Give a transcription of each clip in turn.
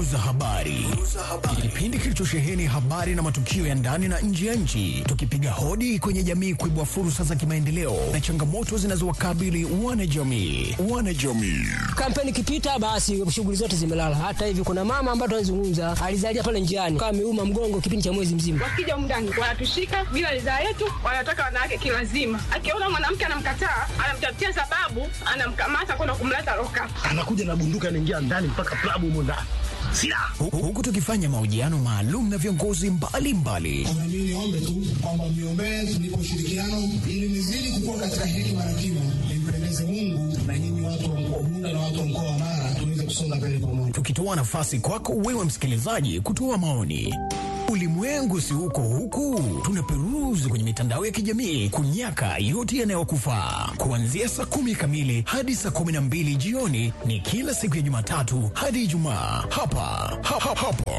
Duru za habari, kipindi kilichosheheni habari na matukio ya ndani na nje ya nchi, tukipiga hodi kwenye jamii kuibua fursa za kimaendeleo na changamoto zinazowakabili wanajamii. Wanajamii Kampeni ikipita basi shughuli zote zimelala. Hata hivi kuna mama ambaye tunazungumza alizalia pale njiani kama ameuma mgongo kipindi cha mwezi mzima. Wakija mndani wanatushika bila ridhaa yetu, wanataka wanawake kilazima. Akiona mwanamke anamkataa, anamtafutia sababu, anamkamata kwenda kumleta loka. anakuja na bunduki anaingia ndani mpaka klabu humo ndani silaha Hu- huku tukifanya mahojiano maalum na viongozi mbalimbali Na mimi niombe tu kwamba mniombee tulipo ushirikiano ili nizidi kukua katika hekima na kima, nimpendeze Mungu na nyinyi watu wa mkoa Bunda na watu wa mkoa wa Mara tuweze kusonga mbele pamoja. tukitoa nafasi kwako wewe msikilizaji kutoa maoni. Ulimwengu si huko huku, tunaperuzi kwenye mitandao ya kijamii kunyaka yote yanayokufaa. Kuanzia saa kumi kamili hadi saa kumi na mbili jioni ni kila siku ya Jumatatu hadi Ijumaa hapa ha, ha, hapo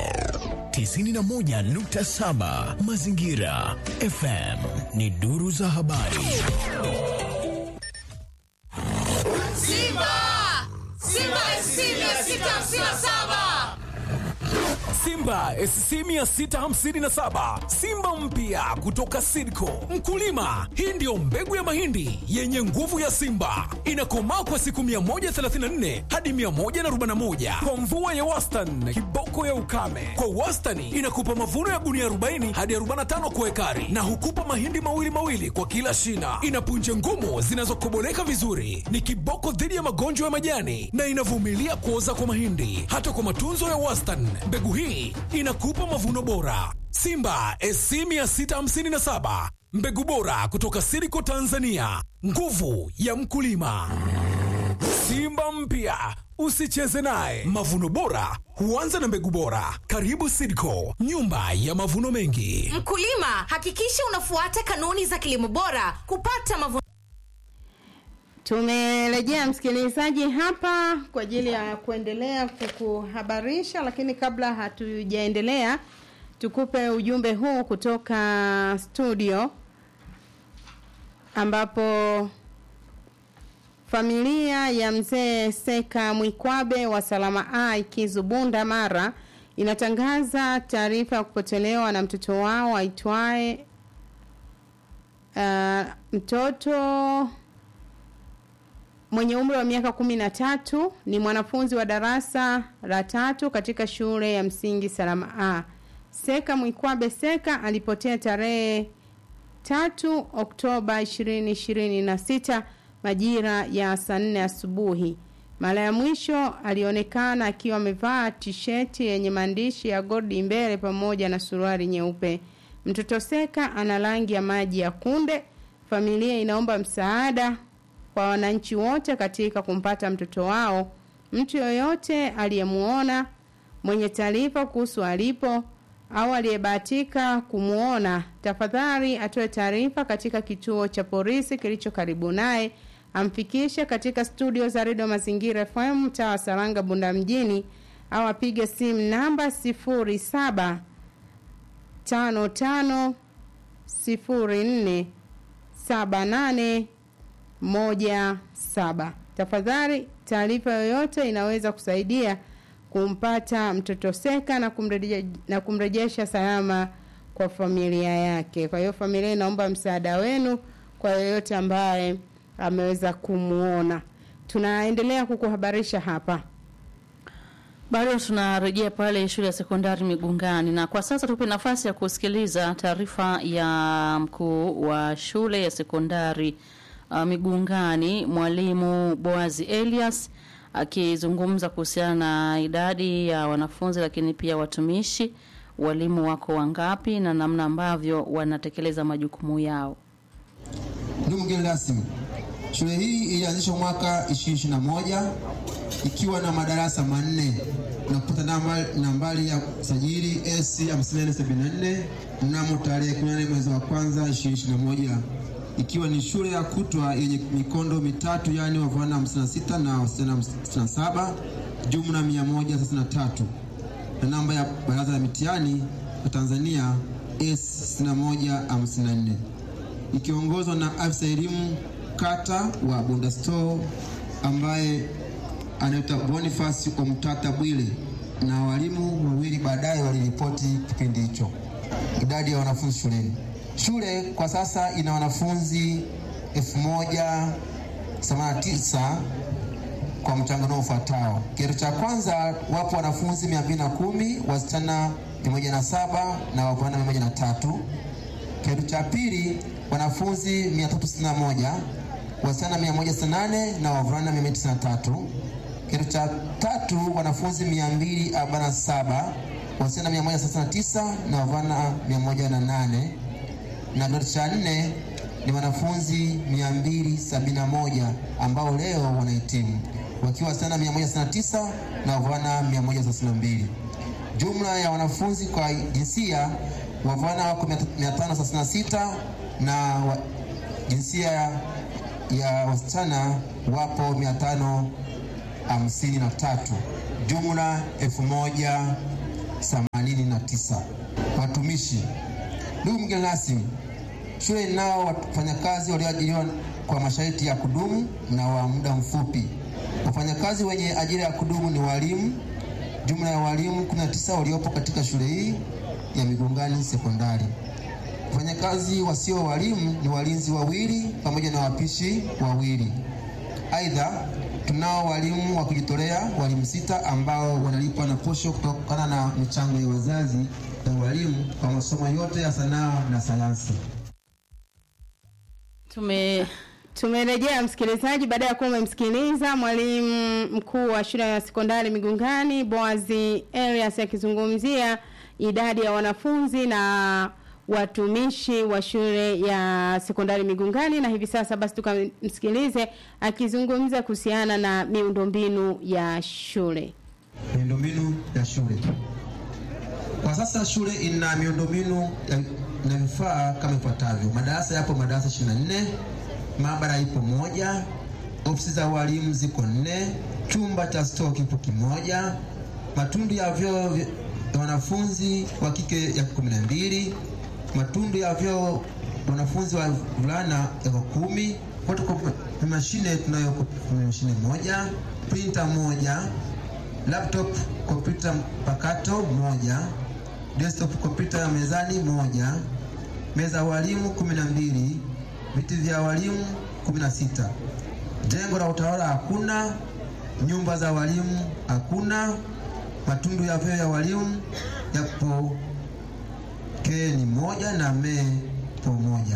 91.7 Mazingira FM ni duru za habari. Simba! Simba SC 657! Simba SC 657 Simba mpya kutoka Sidco. Mkulima, hii ndiyo mbegu ya mahindi yenye nguvu ya Simba, inakomaa kwa siku 134 hadi 141 kwa mvua ya wastani, kiboko ya ukame. Kwa wastani inakupa mavuno ya gunia 40 hadi 45 kwa ekari, na hukupa mahindi mawili mawili kwa kila shina. Ina punje ngumu zinazokoboleka vizuri, ni kiboko dhidi ya magonjwa ya majani na inavumilia kuoza kwa mahindi. Hata kwa matunzo ya wastani, mbegu hii inakupa mavuno bora. Simba SC 657 mbegu bora kutoka Siriko Tanzania, nguvu ya mkulima. Simba mpya usicheze naye. Mavuno bora huanza na mbegu bora. Karibu Sidco, nyumba ya mavuno mengi. Mkulima, hakikisha unafuata kanuni za kilimo bora kupata mavuno Tumerejea msikilizaji hapa kwa ajili ya kuendelea kukuhabarisha, lakini kabla hatujaendelea, tukupe ujumbe huu kutoka studio ambapo familia ya mzee Seka Mwikwabe wa Salama A Kizubunda Mara inatangaza taarifa ya kupotelewa na mtoto wao aitwaye uh, mtoto mwenye umri wa miaka kumi na tatu ni mwanafunzi wa darasa la tatu katika shule ya msingi Salama A. Seka Mwikwabe Seka alipotea tarehe tatu Oktoba ishirini ishirini na sita majira ya saa nne asubuhi. Mara ya mwisho alionekana akiwa amevaa tisheti yenye maandishi ya Godi mbele pamoja na suruali nyeupe. Mtoto Seka ana rangi ya maji ya kunde. Familia inaomba msaada kwa wananchi wote katika kumpata mtoto wao. Mtu yoyote aliyemuona mwenye taarifa kuhusu alipo au aliyebahatika kumuona, tafadhali atoe taarifa katika kituo cha polisi kilicho karibu naye, amfikishe katika studio za redio Mazingira FM mtaa wa Saranga, Bunda mjini, au apige simu namba sifuri saba tano tano sifuri nne saba nane moja saba. Tafadhali, taarifa yoyote inaweza kusaidia kumpata mtoto Seka na kumrejesha, na kumrejesha salama kwa familia yake. Kwa hiyo familia inaomba msaada wenu kwa yoyote ambaye ameweza kumuona. Tunaendelea kukuhabarisha hapa. Bado tunarejea pale shule ya sekondari Migungani, na kwa sasa tupe nafasi ya kusikiliza taarifa ya mkuu wa shule ya sekondari uh, Migungani, mwalimu Boazi Elias akizungumza kuhusiana na idadi ya wanafunzi, lakini pia watumishi, walimu wako wangapi na namna ambavyo wanatekeleza majukumu yao. Ndugu mgeni rasmi, shule hii ilianzishwa mwaka 2021 ikiwa na madarasa manne na kupata nambari, nambari ya usajili S 5474 mnamo tarehe 18 mwezi wa kwanza 2021 ikiwa ni shule ya kutwa yenye mikondo mitatu yaani wavulana 56 na wasichana 67 jumla 133 na namba ya baraza la mitihani ya Tanzania S 6154 ikiongozwa na afisa elimu kata wa Bunda Store ambaye anaitwa Boniface Omtata Bwile na walimu wawili baadaye waliripoti kipindi hicho. Idadi ya wanafunzi shuleni. Shule kwa sasa ina wanafunzi 1089 kwa mchanganuo ufuatao. Kidato cha kwanza wapo wanafunzi 210, wasichana 107 na wavulana 103. Kidato cha pili wanafunzi 361, wasichana 168 na wavulana 193. Kidato cha tatu wanafunzi 247, wasichana 139 na wavulana 108 na kidato cha nne ni wanafunzi 271 ambao leo wanahitimu wakiwa wasichana 169 na wavulana 132. Jumla ya wanafunzi kwa jinsia, wavulana wako 536 na wa, jinsia ya wasichana wapo 553, jumla 1089. Watumishi. Ndugu mgeni rasmi, shule inao wafanyakazi walioajiriwa kwa masharti ya kudumu na wa muda mfupi. Wafanyakazi wenye ajira ya kudumu ni walimu. Jumla ya walimu 19 waliopo katika shule hii ya Migungani Sekondari. Wafanyakazi wasio walimu ni walinzi wawili pamoja na wapishi wawili. Aidha, tunao walimu wa kujitolea walimu sita ambao wanalipwa na posho kutokana na michango ya wazazi na walimu kwa masomo yote ya sanaa na sayansi. Tume Tumerejea msikilizaji, baada ya kuwa umemsikiliza mwalimu mkuu wa shule ya sekondari Migungani Boazi Elias akizungumzia idadi ya wanafunzi na watumishi wa shule ya sekondari Migungani, na hivi sasa basi tukamsikilize akizungumza kuhusiana na miundombinu ya shule. Miundombinu ya shule. Kwa sasa shule ina miundombinu ya- na vifaa kama ifuatavyo: madarasa yapo madarasa 24, maabara ipo moja, ofisi za walimu ziko nne, chumba cha stoo kipo kimoja, matundu ya vyoo vya wanafunzi wa kike yako kumi na mbili, matundu ya vyoo wanafunzi wa vulana yako kumi. Photocopy mashine tunayo mashine moja, printer moja, laptop kompyuta mpakato moja, desktop kompyuta ya mezani moja, meza ya walimu kumi na mbili, viti vya walimu kumi na sita. Jengo la utawala hakuna, nyumba za walimu hakuna, matundu ya vyoo ya walimu yapo ke ni moja na me po moja.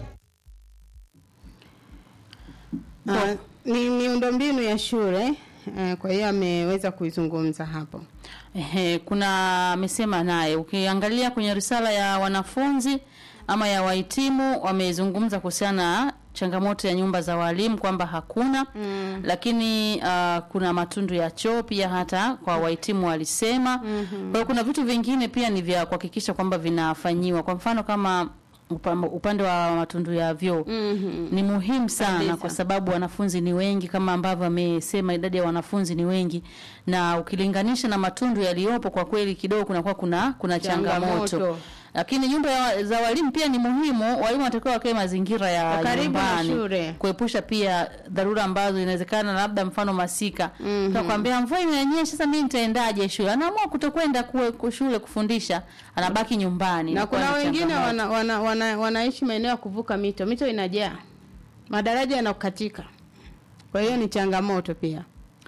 Uh, ni miundombinu ya shule uh, kwa hiyo ameweza kuizungumza hapo. Ehe, kuna amesema naye ukiangalia kwenye risala ya wanafunzi ama ya wahitimu wamezungumza kuhusiana na changamoto ya nyumba za walimu kwamba hakuna mm. lakini uh, kuna matundu ya choo pia hata kwa wahitimu walisema mm-hmm. kwa hiyo kuna vitu vingine pia ni vya kuhakikisha kwamba vinafanyiwa kwa mfano kama upa- upande wa matundu ya vyoo mm-hmm. ni muhimu sana Kabisa. kwa sababu wanafunzi ni wengi kama ambavyo amesema idadi ya wanafunzi ni wengi na ukilinganisha na matundu yaliyopo kwa kweli kidogo kunakuwa kuna kuna changamoto, Changamoto. lakini nyumba ya, za walimu pia ni muhimu walimu wanatakiwa wakae mazingira ya Karibu na nyumbani shule. kuepusha pia dharura ambazo inawezekana labda mfano masika mm-hmm. takwambia mvua imenyesha sasa mimi nitaendaje shule anaamua kutokwenda kuwe- ku- shule kufundisha anabaki nyumbani Na Inakuwa kuna ni wengine changamoto. wana, wana, wana, wanaishi maeneo ya kuvuka mito, mito inajaa, madaraja yanakatika, kwa hiyo ni changamoto pia.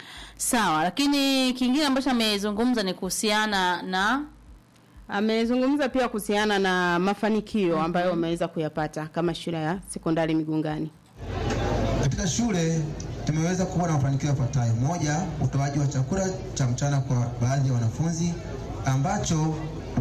sawa lakini kingine ambacho amezungumza ni kuhusiana na Amezungumza pia kuhusiana na mafanikio ambayo wameweza kuyapata kama shule ya sekondari Migungani. Katika shule tumeweza kuwa na mafanikio yafuatayo: moja, utoaji wa chakula cha mchana kwa baadhi ya wanafunzi ambacho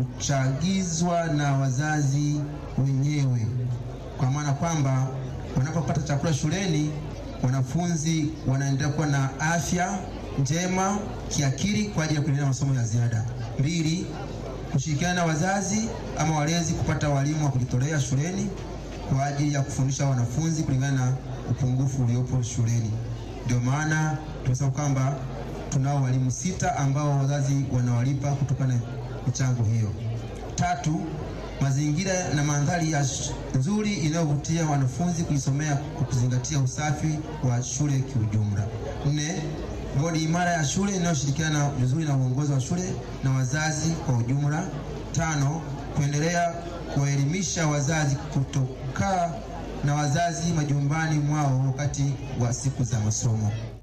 huchagizwa na wazazi wenyewe, kwa maana kwamba wanapopata chakula shuleni wanafunzi wanaendelea kuwa na afya njema kiakili kwa ajili ya kuendelea na masomo ya ziada. Mbili, kushirikiana na wazazi ama walezi kupata walimu wa kujitolea shuleni kwa ajili ya kufundisha wanafunzi kulingana na upungufu uliopo shuleni. Ndio maana tunasema kwamba tunao walimu sita ambao wazazi wanawalipa kutokana na michango hiyo. Tatu, mazingira na mandhari ya sh- nzuri inayovutia wanafunzi kujisomea kwa kuzingatia usafi wa shule kiujumla. Nne, bodi imara ya shule inayoshirikiana vizuri na uongozi wa shule na wazazi kwa ujumla. Tano, kuendelea kuwaelimisha wazazi kutokaa na wazazi majumbani mwao wakati wa siku za masomo.